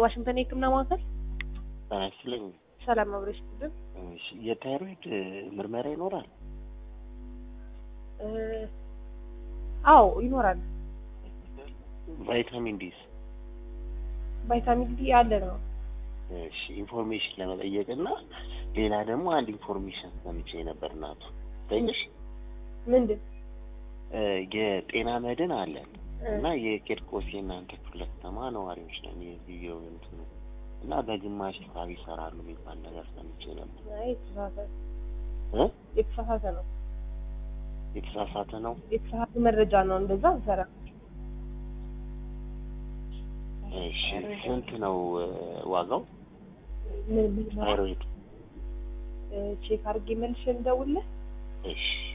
ዋሽንግተን የህክምና ማዕከል ጤና ይስጥልኝ። ሰላም አብረሽ ስትልን እሺ፣ የታይሮይድ ምርመራ ይኖራል? አዎ ይኖራል። ቫይታሚን ዲስ? ቫይታሚን ዲ አለ ነው። እሺ፣ ኢንፎርሜሽን ለመጠየቅ እና ሌላ ደግሞ አንድ ኢንፎርሜሽን ሰምቼ ነበር እናቱ ጠይቅሽ። ምንድን የጤና መድን አለን እና የቂርቆስ የእናንተ ክፍለ ከተማ ነዋሪዎች ነን የዚህ እንትኑ እና በግማሽ ሂሳብ ይሰራሉ የሚባል ነገር ሰምቼ ነበር። አይ የተሳሳተ እ የተሳሳተ ነው። የተሳሳተ ነው። የተሳሳተ መረጃ ነው። እንደዛ ሰራ እሺ ስንት ነው እ ዋጋው? ምን ምን ታይሮይድ? ቼክ አድርጌ መልሼ ልደውልልህ። እሺ